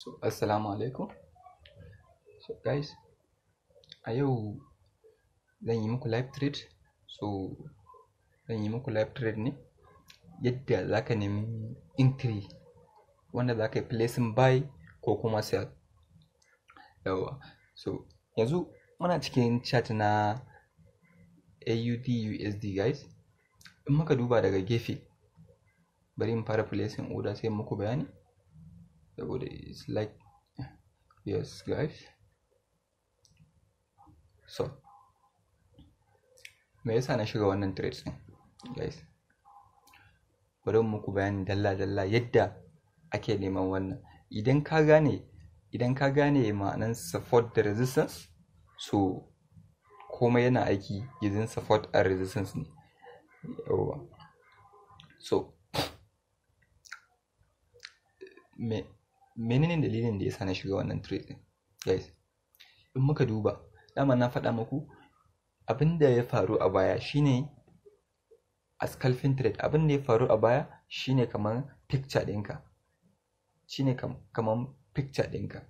So, assalamu alaikum. So, guys, a yau zan yi muku live trade. So, zan yi muku live trade ne yadda za ka nemi entry wanda za ka yi placing buy ko kuma sell. Yawa. So, yanzu muna cikin chart na AUD USD guys. In muka duba daga gefe, bari in fara placing order sai muku bayani. saboda it's like yes guys so me yasa na shiga wannan trades din guys bari muku bayani dalla dalla yadda ake neman wannan idan ka gane idan ka gane ma'anan support da resistance so komai yana aiki using support and resistance ne yawa so me menene dalilin da yasa na shiga wannan trade din guys in muka duba dama na faɗa muku abin da ya faru a baya shine a scalping trade abin da ya faru a baya shine kamar picture ɗinka shine kamar picture ɗinka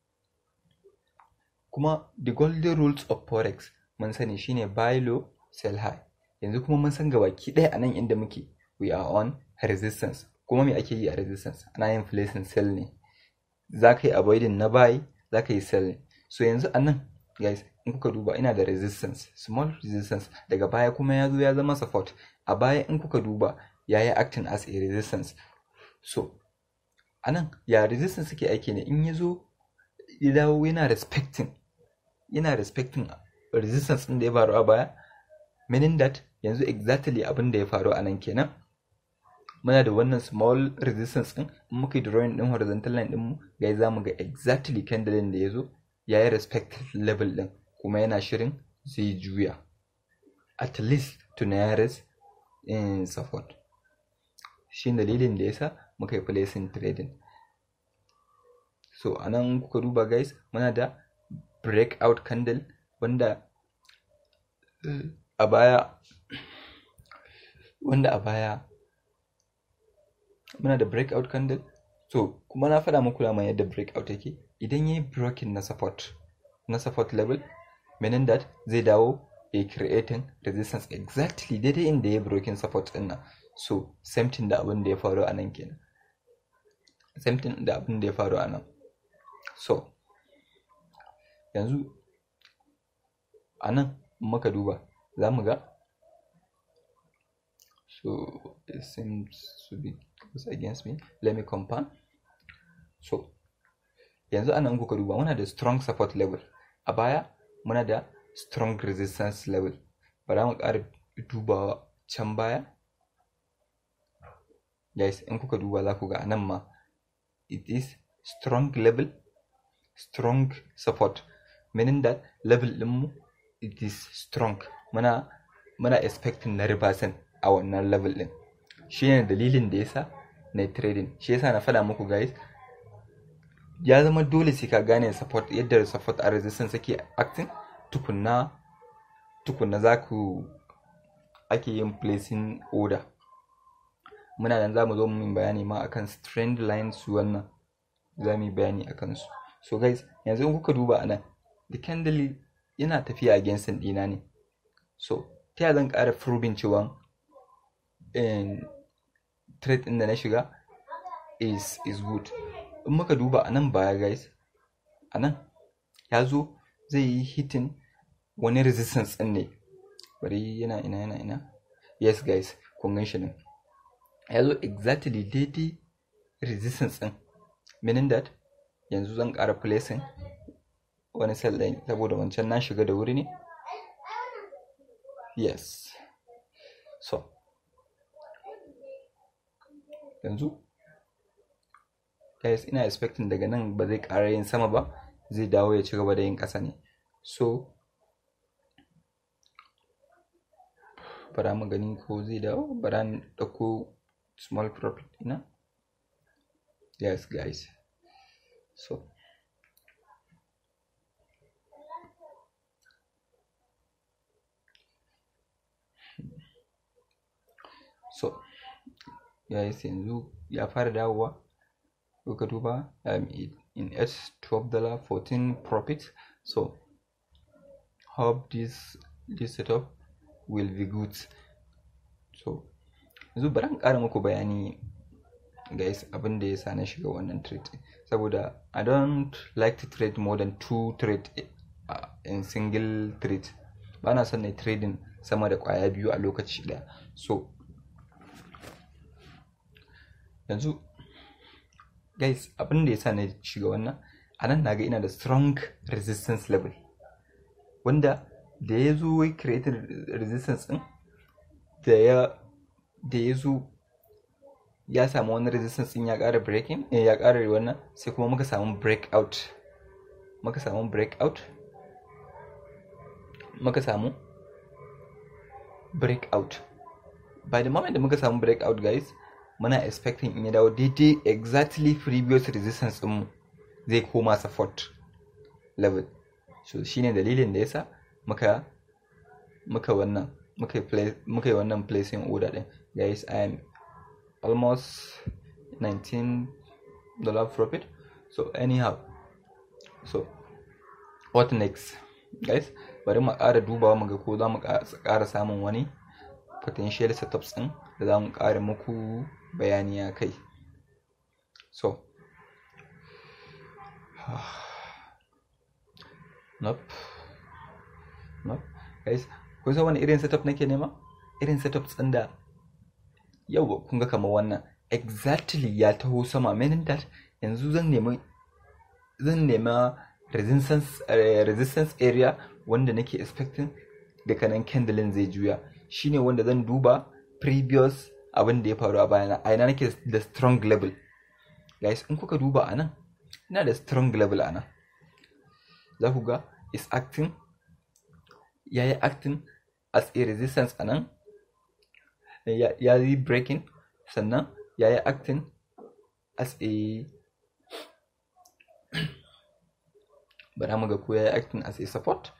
kuma the golden rules of forex mun sani shine buy low sell high yanzu kuma mun san gabaki ɗaya a nan inda muke we are on resistance kuma me ake yi a resistance ana yin placing sell ne za ka yi avoiding na buy za ka yi sell ne so yanzu a nan guys in kuka duba ina da resistance small resistance daga baya kuma ya zo ya zama support a baya in kuka duba ya yi acting as a resistance so a nan ya resistance suke aiki ne in ya zo ya dawo yana respecting yana respecting resistance ɗin da ya faru a baya meaning that yanzu exactly abin da ya faru a nan kenan muna da wannan small resistance din in muka yi drawing din horizontal line din mu ga za mu ga exactly candle da ya zo ya yi respect level din kuma yana shirin zai juya at least to nearest in support shi dalilin da yasa muka yi placing trading so anan kuka duba guys muna da breakout candle wanda a baya wanda a baya muna da breakout candle so kuma na faɗa muku dama yadda breakout yake idan yayi broken na support na support level meaning that zai dawo ya creating resistance exactly daidai inda ya broken support din nan so same thing da abin da ya faru a nan kenan same thing da abin da ya faru a nan so yanzu a nan muka duba za mu ga so it seems to be goes against me let me compound so yanzu anan kuka duba muna da strong support level a baya muna da strong resistance level bara mu ƙara dubawa can baya guys in kuka duba za ku ga anan ma it is strong level strong support meaning that level ɗinmu it is strong muna muna expecting na reversal a wannan level ɗin shi ne dalilin da yasa na trading shi yasa na faɗa muku guys ya zama dole sai ka gane support yadda support a resistance ake acting tukunna tukunna za ku ake yin placing order muna nan za mu zo mu bayani ma akan trend lines wannan za mu yi bayani akan su so guys yanzu in kuka duba anan the candle yana tafiya against ɗina ne so ta zan ƙara proving cewa trade ɗin da na shiga is is good in muka duba a nan baya guys a nan ya zo zai yi hitin wani resistance ɗin ne bari yana ina yana ina yes guys kun gan shi nan ya zo exactly daidai resistance ɗin meaning that yanzu zan ƙara placing wani sell ɗin saboda wancan na shiga da wuri ne yes so yanzu guys ina expecting daga nan ba zai ƙara yin sama ba zai dawo ya ci gaba da yin ƙasa ne so bara mu gani ko zai dawo bara ni ɗauko small profit ina yes guys so so guys yanzu ya fara dawowa ka duba in s 12 dollar 14 profit so hope this this setup will be good so yanzu bari in ƙara muku bayani guys abin da ya sa na shiga wannan trade saboda i don't like to trade more than two trade uh, in single trade ba na son na trading sama da kwaya biyu a lokaci daya so yanzu guys abin da ya sa na shiga wannan a nan naga ina da strong resistance level wanda da ya zo wai created resistance din da ya da ya zo ya samu wani resistance din ya ƙara breaking eh, ya ƙara wannan sai kuma muka samu breakout muka samu breakout muka samu breakout by the moment da muka samu breakout guys muna expecting in ya dawo daidai exactly previous resistance din zai koma support level so shine dalilin da yasa muka muka wannan muka yi muka yi wannan placing order din guys i am almost 19 dollar profit so anyhow so what next guys bari mu ƙara dubawa mu ga ko za mu ƙara samun wani potential setups ɗin da za mu ƙara muku bayani a kai so nope nope guys kun san wani irin setup nake nema irin setups ɗin da yau kun ga kamar wannan exactly ya taho sama meaning that yanzu zan nemi zan nema resistance uh, resistance area wanda nake expecting daga nan candle zai juya shine wanda zan duba previous abin da ya faru a bayana a ina nake da strong level guys in kuka duba anan ina da strong level anan za ku ga is acting ya yi acting as a resistance anan ya yi breaking sannan ya yi acting as a bara mu ga ko ya yi acting as a support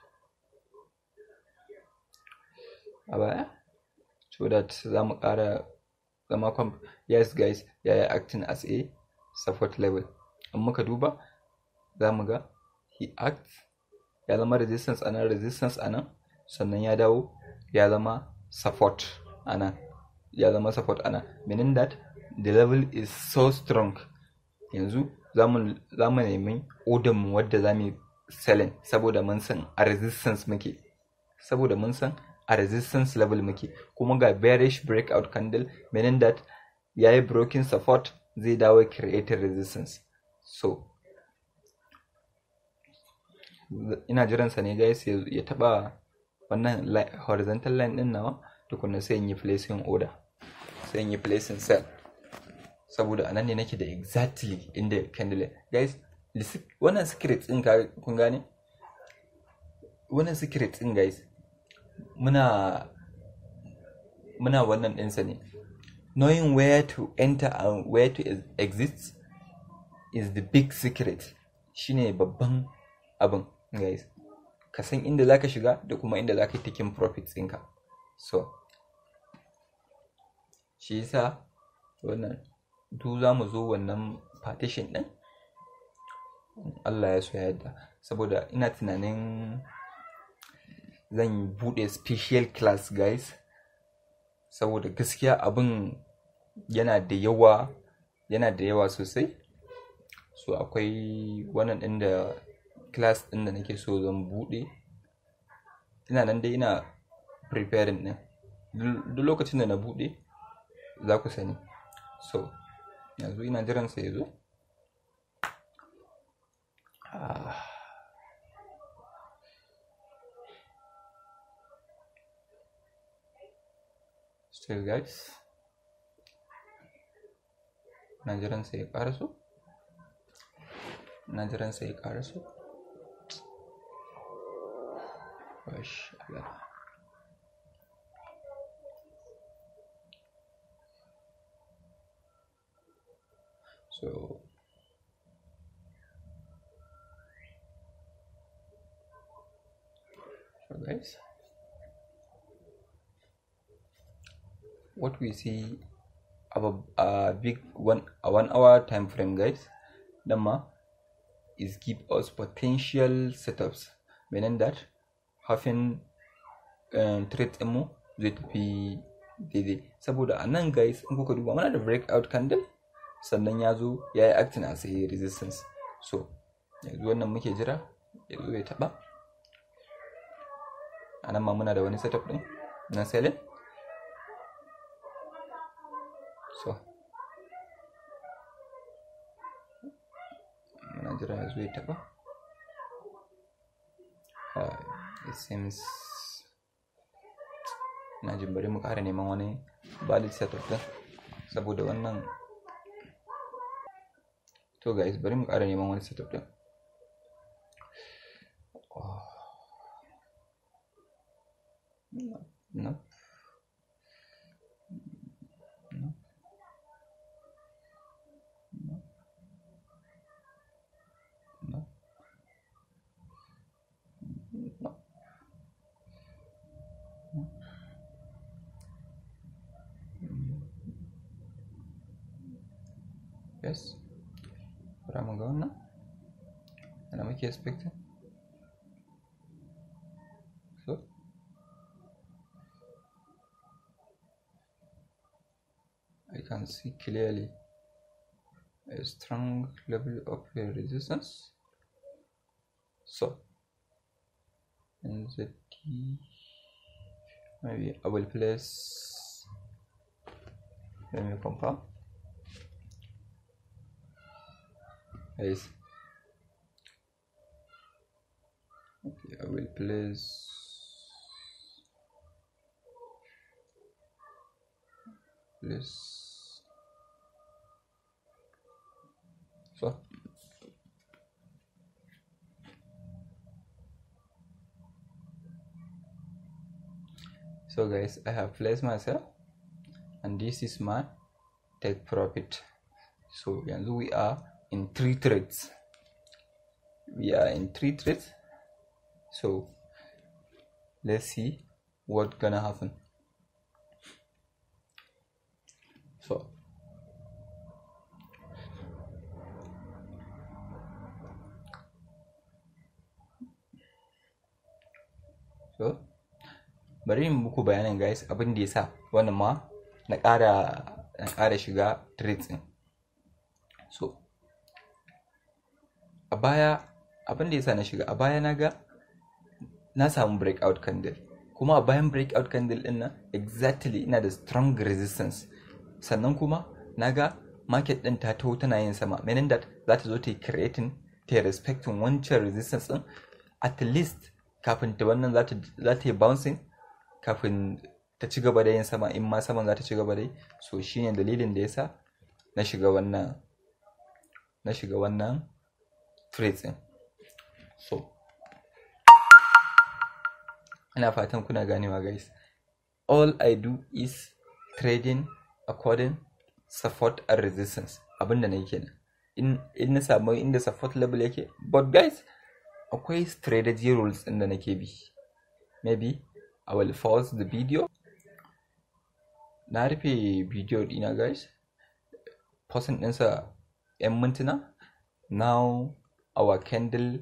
a baya so that za mu ƙara zama kwam yes guys ya yi acting as a support level in muka duba za mu ga he act ya zama resistance anan resistance anan sannan ya dawo ya zama support anan ya zama support anan meaning that the level is so strong yanzu za mu nemi order mu wadda za mu selling saboda mun san a resistance muke saboda mun san a resistance level muke kuma ga bearish breakout candle meaning that ya yi broken support zai dawo creating resistance so ina jiransa ne guys ya taba wannan horizontal line din nawa tukunna sai in yi placing order sai in yi placing sell saboda anan ne nake da exactly inda candle guys wannan secret din kun gane wannan secret din guys muna muna wannan ɗinsa ne knowing where to enter and where to exit is the big secret shine babban abin guys ka san inda zaka shiga da kuma inda zaka yi taking profits ɗinka so shi yasa wannan duk za mu zo wannan partition ɗin Allah ya so yadda saboda ina tunanin zan bude special class guys saboda gaskiya abin yana da yawa yana da yawa sosai so akwai wannan ɗin da class ɗin da nake so zan bude ina nan dai ina preparing ɗin duk lokacin da na bude za ku sani so yanzu ina jiran sa ya zo still guys na jiran sai ya karaso na jiran sai ya karaso so so guys what we see of a, a big one a one hour time frame guys dan ma is give us potential setups meaning that having um, trade mu zai tafi daidai saboda a nan guys in kuka duba muna da breakout candle sannan ya zo ya yi acting as a resistance so yanzu wannan muke jira ya zo ya taba a nan ma muna da wani setup din na selling so muna jira ya zo ya taba uh, it seems na jin bari mu ƙara neman wani valid setup din saboda wannan to guys bari mu ƙara neman wani setup din no no no no no no yes bara mu ga wannan ana muke expecting so I can see clearly a strong level of resistance so in the T maybe I will place let me confirm guys okay I will place place so so guys I have placed myself and this is my take profit so yanzu we are in three trades we are in three trades so let's see what gonna happen so so bari in muku bayanin guys abin da ya sa wannan ma na ƙara na ƙara shiga trades ɗin so a baya abin da ya sa na shiga a baya na ga na samu breakout candle kuma a bayan breakout candle ɗin nan exactly ina da strong resistance sannan kuma na ga market ɗin ta taho tana yin sama meaning that za ta zo ta yi creating ta yi respecting wancan resistance ɗin at least kafin ta wannan za ta yi bouncing kafin ta ci gaba da yin sama in ma saman za ta ci gaba da yi so shine dalilin da yasa na shiga wannan na shiga wannan trades din so ina fatan kuna ganewa guys all i do is trading according support and resistance abinda na yi kenan in in na samu inda support level yake but guys akwai strategy rules din da nake bi maybe I will pause the video na rufe video dina guys pausing ɗinsa 'yan mintuna now our candle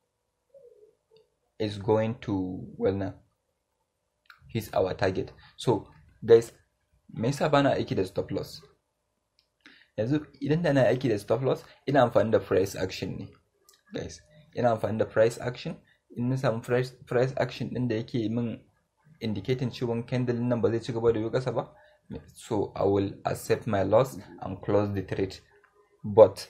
is going to well now he's our target so guys me yasa bana aiki da stop loss yanzu idan da na aiki da stop loss ina amfani da price action ne guys ina amfani da price action in na samu price, price action din da yake min indicating cewa candle nan ba zai ci gaba da yi kasa ba so i will accept my loss and close the trade but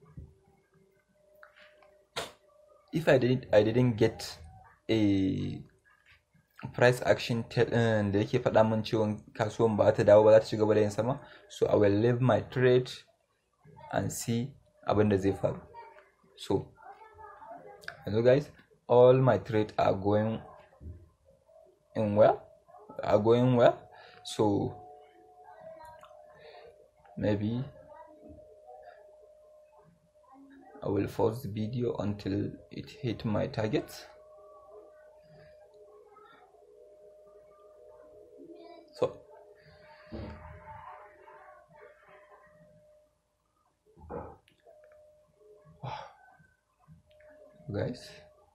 if i didn't i didn't get a price action da yake faɗa min cewa kasuwan ba ta dawo ba za ta ci gaba da yin sama so i will leave my trade and see abin da zai faru so hello guys all my trade are going in well are going well so maybe I will pause the video until it hit my target so guys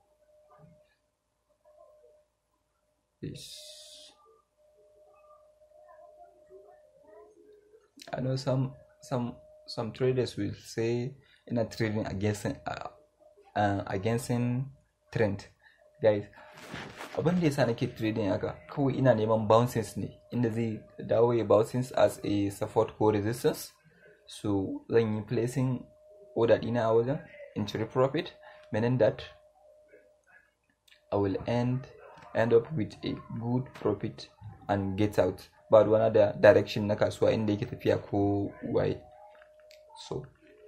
this I know some some some traders will say ina trading against uh, uh, against trend guys abin da yasa nake trading haka kawai ina neman bouncings ne inda zai dawo ya bouncings as a support ko resistance so zan yi placing order dina a wajen in cire profit meaning that I will end end up with a good profit and get out ba ruwana da direction na kasuwa inda yake tafiya ko waye so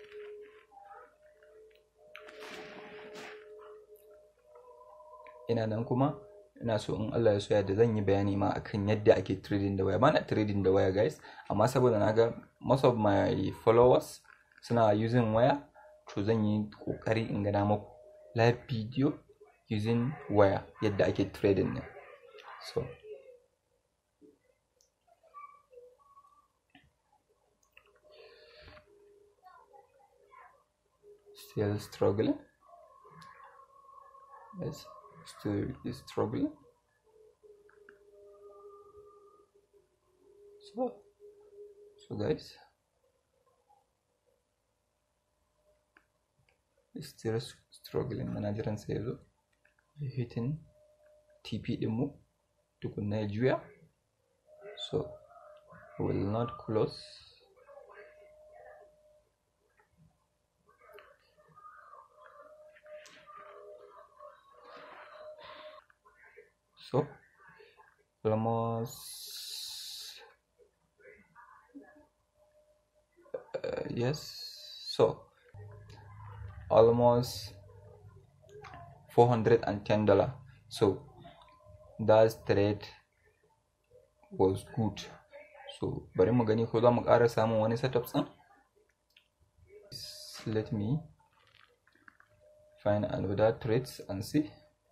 ina nan kuma ina so in Allah ya so yadda zan yi bayani ma akan yadda ake trading da waya ba na trading da waya guys amma saboda na ga most of my followers suna using waya to zan yi kokari in gana muku live video using waya yadda ake trading ne so still struggling yes still is struggling so so guys still struggling muna jiran sai yazo hitting tp dinmu tukunna ya juya so will not close so almost uh, yes so almost 410 dollar so that trade was good so bari mu gani ko za mu ƙara samun wani setup ɗin let me find another trades and see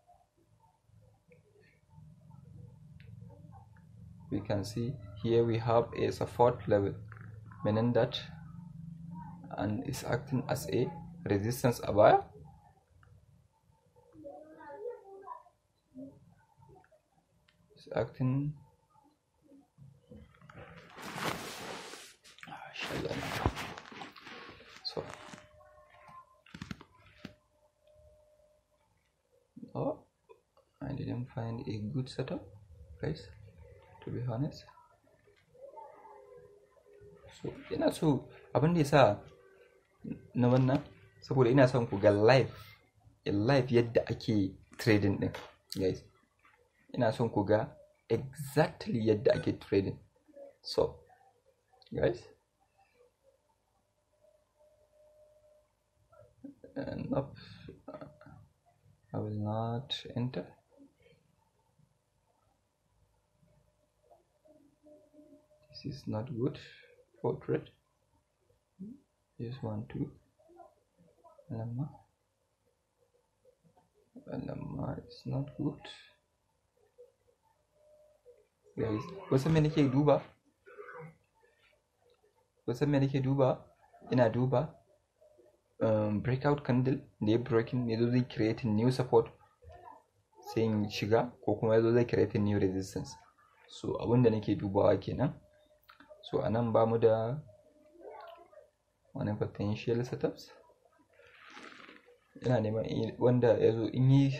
we can see here we have a support level meaning that and is acting as a resistance a buyer is acting so oh I didn't find a good setup guys to be honest so ina so abin da ya sa na wannan saboda ina son ku ga live in live yadda ake trading din guys ina son ku ga exactly yadda ake trading so guys and up I will not enter this is not good for trade this one too lemma lemma is not good guys wasu me nake duba wasu me nake duba ina duba um, breakout candle da ya breaking ya zo zai creating new support sai in shiga ko kuma ya zo zai creating new resistance so abinda nake dubawa kenan so a nan ba mu da wani potential setups ina neman wanda ya zo in yi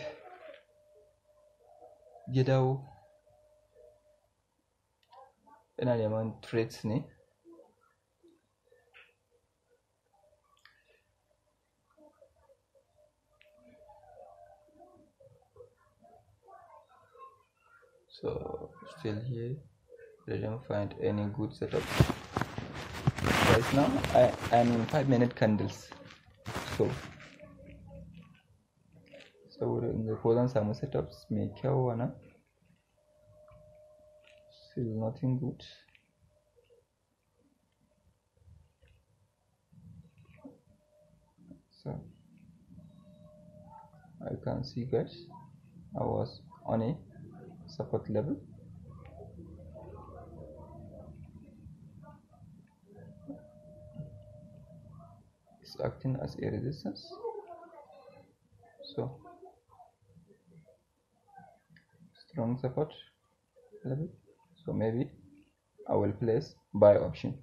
ya dawo ina neman trades ne so still here didn't find any good setup right now I, I'm in 5 minute candles so saboda in ga ko zan samu setups mai kyau wannan still nothing good so I can see guys I was on a support level it's acting as a resistance so strong support level so maybe I will place buy option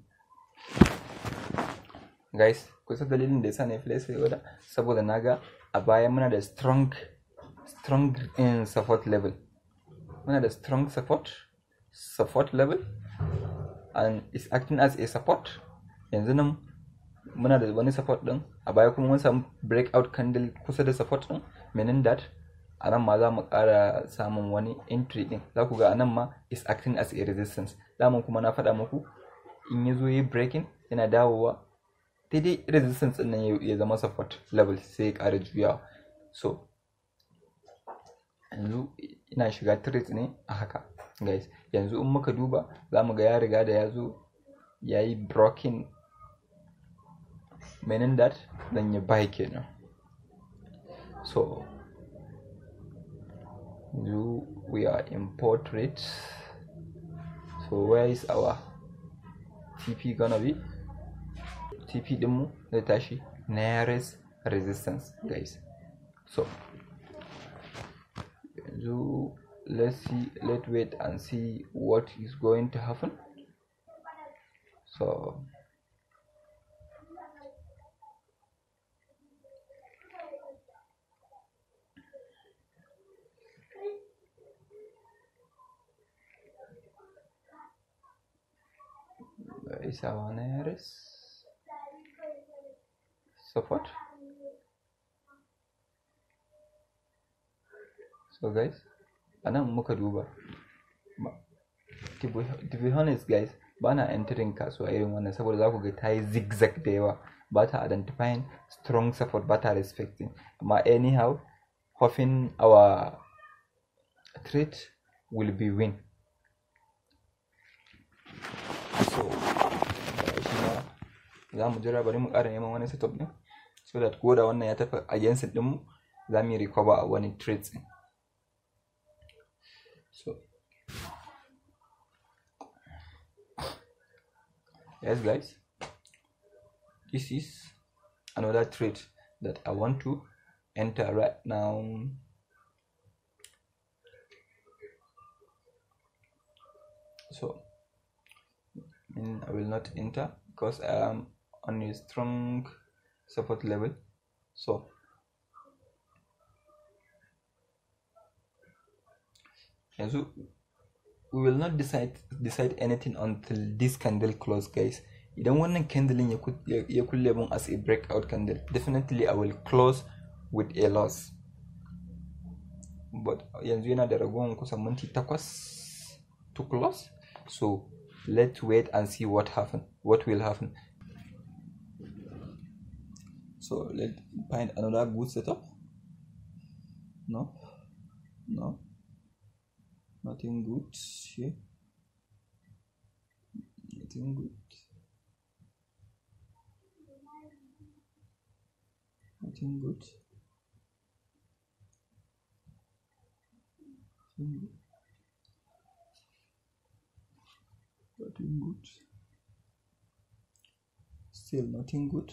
guys kusa dalilin da yasa na place order saboda naga a baya muna da strong strong in support level muna da strong support support level and is acting as a support yanzu nan muna da wani support din a baya kuma mun samu breakout candle kusa da support din meaning that a nan ma za mu ƙara samun wani entry din za ku ga a nan ma is acting as a resistance daman kuma na faɗa muku in ya zo yi breaking yana dawowa daidai resistance din nan ya zama support level sai ya ƙara juyawa so yanzu ina shiga trade ne a haka guys yanzu in muka duba za mu ga ya riga da ya zo ya yi broken meaning that zan yi buy kenan so do we are in portrait so where is our tp gonna be tp dinmu zai tashi nearest resistance guys so so let's see let's wait and see what is going to happen so is our nearest support so guys a nan muka duba to be honest guys ba na entering kasuwa irin wannan saboda za ku ga ta yi zigzag da yawa ba ta identifying strong support ba ta respecting amma anyhow hoping our trade will be win so shi ma za mu jira bari mu ƙara neman wani setup ɗin so that ko da wannan ya tafi against ɗinmu za mu yi recover a wani trades ɗin so yes guys this is another trade that i want to enter right now so I will not enter because I am on a strong support level so yanzu we will not decide decide anything until this candle close guys idan wannan candle ya kulle mun as a breakout candle definitely I will close with a loss but yanzu yana da ragowar kusan minti takwas to close so let's wait and see what happen what will happen so let's find another good setup no no nothing good here nothing good nothing good nothing good nothing good still nothing good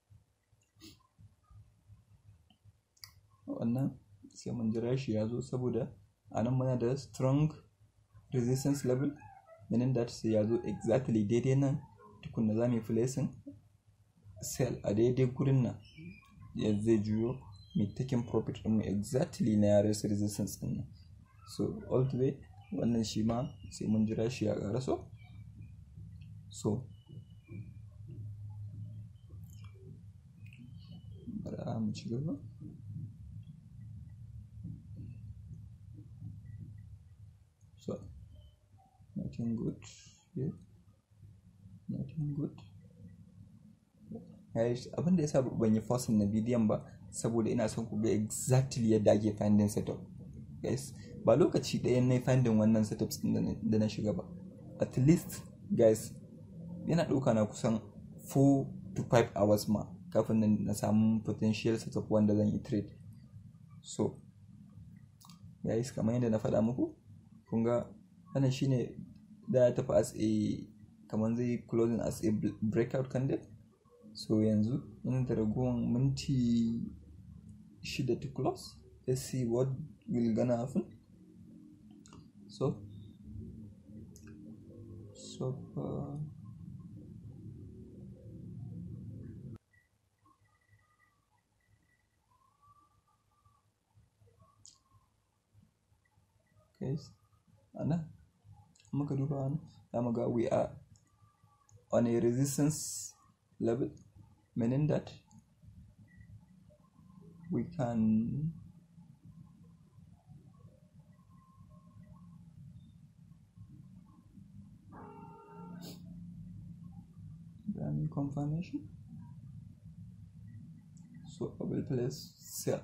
wannan sai mun jira shi ya zo saboda a nan muna da strong resistance level meaning that sai ya zo exactly daidai nan tukunna za mu yi placing sell a daidai gurin nan ya zai juyo mai taking profit ɗinmu exactly na yaran resistance ɗin nan so all the way wannan shi ma sai mun jira shi ya ƙara so so bari mu ci gaba so nothing good here nothing good guys abin da yasa ban yi forcing na bidiyon ba saboda ina son ku ga exactly yadda ake finding setup guys ba lokaci ɗaya na finding wannan setups ɗin da na shiga ba at least guys yana ɗauka na kusan 4 to 5 hours ma kafin na samu potential setup wanda zan yi trade so guys kamar yadda na faɗa muku kun ga wannan shine da ya tafi as a kamar zai closing as a breakout candle so yanzu yana da ragowar minti shida to close let's see what will gonna happen so so uh, guys ana muka duba wani za mu ga we are on a resistance level meaning that we can run confirmation so I will place sell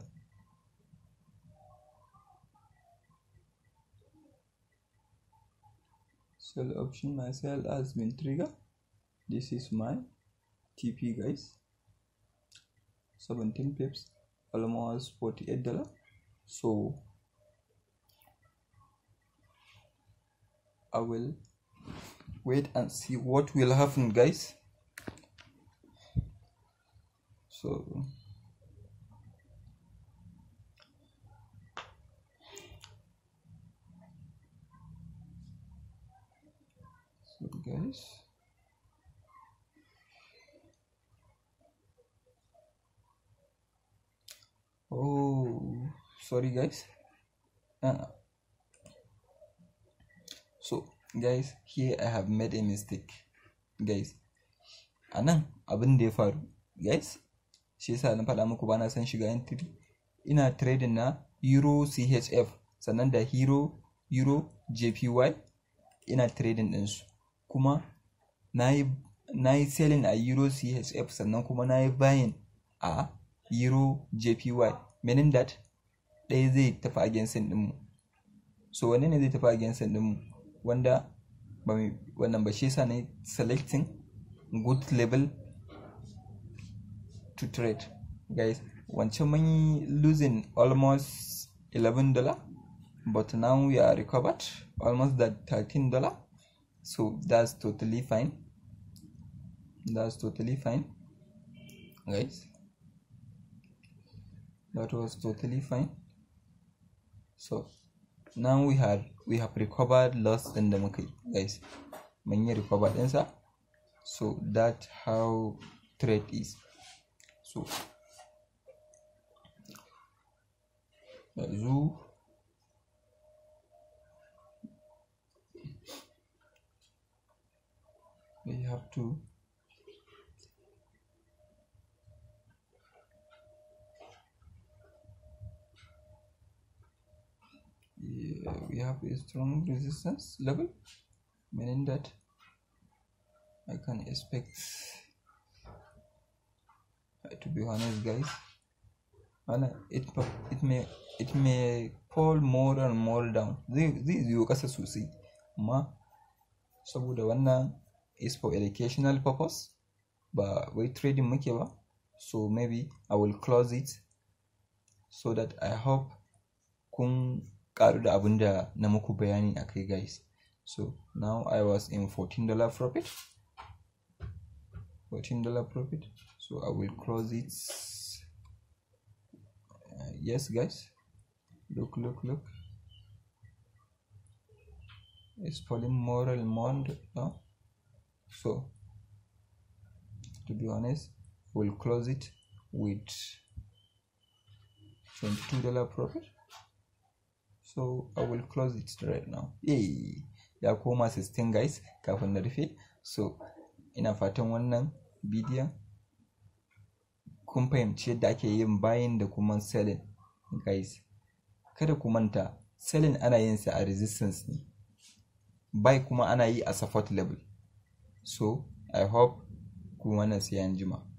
sell option my sell has been triggered this is my TP guys 17 pips almost 48 dollar so I will wait and see what will happen guys so so guys oh sorry guys uh, so guys here i have made a mistake guys anan abin da ya faru guys shi yasa na faɗa muku bana son shiga entry ina trading na euro chf sannan da hero euro jpy ina trading ɗinsu kuma na yi selling a euro chf sannan kuma na yi buying a euro jpy meaning that ɗaya zai tafi against ɗinmu so wanne ne zai tafi against ɗinmu wanda wannan ba shi yasa na selecting good level to trade guys wancan mun yi losing almost 11 dollar but now we are recovered almost that 13 dollar so that's totally fine that's totally fine guys that was totally fine so now we had we have recovered loss in the market guys mun yi recover ɗinsa so that how trade is so yanzu we have to yeah, we have a strong resistance level meaning that I can expect to be honest guys and it it may it may fall more and more down zai zai yiwu kasa sosai amma saboda wannan is for educational purpose ba wai trading muke ba so maybe I will close it so that I hope kun karu da abin da na muku bayani a kai guys so now I was in 14 dollar profit 14 dollar profit so I will close it uh, yes guys look look look it's falling more and more now so to be honest we'll close it with 22 dollar profit so i will close it right now yay ya koma 16 guys kafin na rufe so ina fatan wannan bidiyon kun fahimci yadda ake yin buying da kuma selling guys kada ku manta selling ana yin sa a resistance ne buy kuma ana yi a support level so i hope ku wannan sai an jima